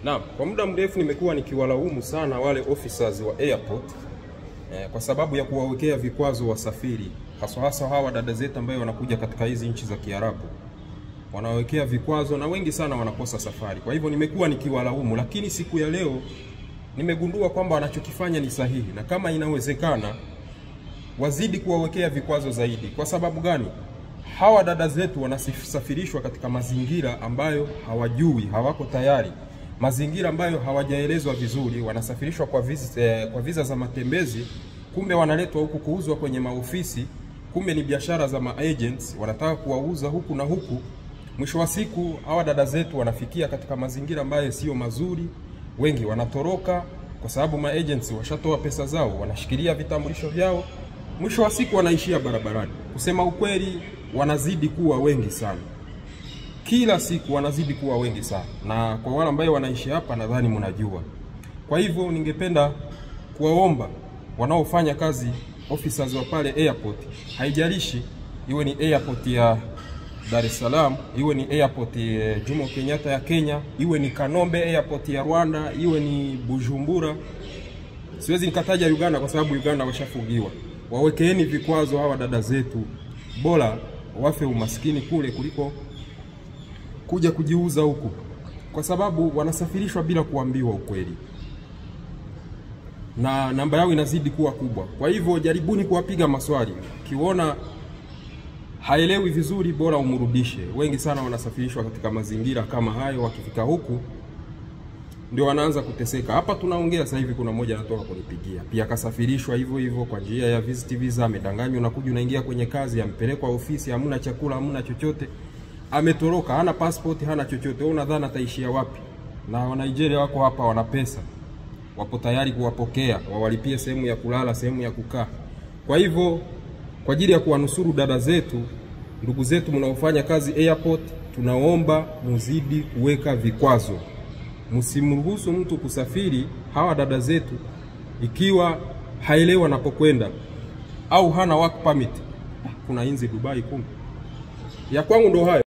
Naam, kwa muda mrefu nimekuwa nikiwalaumu sana wale officers wa airport eh, kwa sababu ya kuwawekea vikwazo wasafiri, haswa hasa hawa dada zetu ambayo wanakuja katika hizi nchi za Kiarabu, wanawekea vikwazo na wengi sana wanakosa safari. Kwa hivyo nimekuwa nikiwalaumu, lakini siku ya leo nimegundua kwamba wanachokifanya ni sahihi, na kama inawezekana wazidi kuwawekea vikwazo zaidi. Kwa sababu gani? Hawa dada zetu wanasafirishwa katika mazingira ambayo hawajui, hawako tayari, mazingira ambayo hawajaelezwa vizuri. Wanasafirishwa kwa visa, eh, kwa visa za matembezi, kumbe wanaletwa huku kuuzwa kwenye maofisi, kumbe ni biashara za maagents, wanataka kuwauza huku na huku. Mwisho wa siku hawa dada zetu wanafikia katika mazingira ambayo sio mazuri, wengi wanatoroka kwa sababu maagents washatoa pesa zao, wanashikilia vitambulisho vyao, mwisho wa siku wanaishia barabarani. Kusema ukweli, wanazidi kuwa wengi sana, kila siku wanazidi kuwa wengi sana, na kwa wale ambao wanaishi hapa nadhani mnajua. Kwa hivyo ningependa kuwaomba wanaofanya kazi officers wa pale airport, haijalishi iwe ni airport ya Dar es Salaam, iwe ni airport ya Jomo Kenyatta ya Kenya, iwe ni Kanombe airport ya Rwanda, iwe ni Bujumbura. Siwezi nikataja Uganda kwa sababu Uganda washafungiwa. Wawekeeni vikwazo hawa dada zetu, bora wafe umaskini kule kuliko kuja kujiuza huku, kwa sababu wanasafirishwa bila kuambiwa ukweli na namba yao inazidi kuwa kubwa. Kwa hivyo jaribuni kuwapiga maswali, ukiona haelewi vizuri, bora umrudishe. Wengi sana wanasafirishwa katika mazingira kama hayo, wakifika huku ndio wanaanza kuteseka. Hapa tunaongea sasa hivi, kuna mmoja anatoka kunipigia pia, akasafirishwa hivyo hivyo kwa njia ya visit visa, amedanganywa, unakuja unaingia kwenye kazi, ampelekwa ofisi, hamna chakula, hamna chochote, ametoroka, hana passport, hana chochote. Wewe unadhani ataishia wapi? Na wa Nigeria wako hapa, wana pesa, wapo tayari kuwapokea, wawalipie sehemu ya kulala, sehemu ya kukaa. Kwa hivyo kwa ajili ya kuwanusuru dada zetu, ndugu zetu mnaofanya kazi airport, tunaomba muzidi kuweka vikwazo, msimruhusu mtu kusafiri hawa dada zetu ikiwa haelewi anapokwenda au hana work permit. Kuna inzi Dubai, kumbe ya kwangu ndo hayo.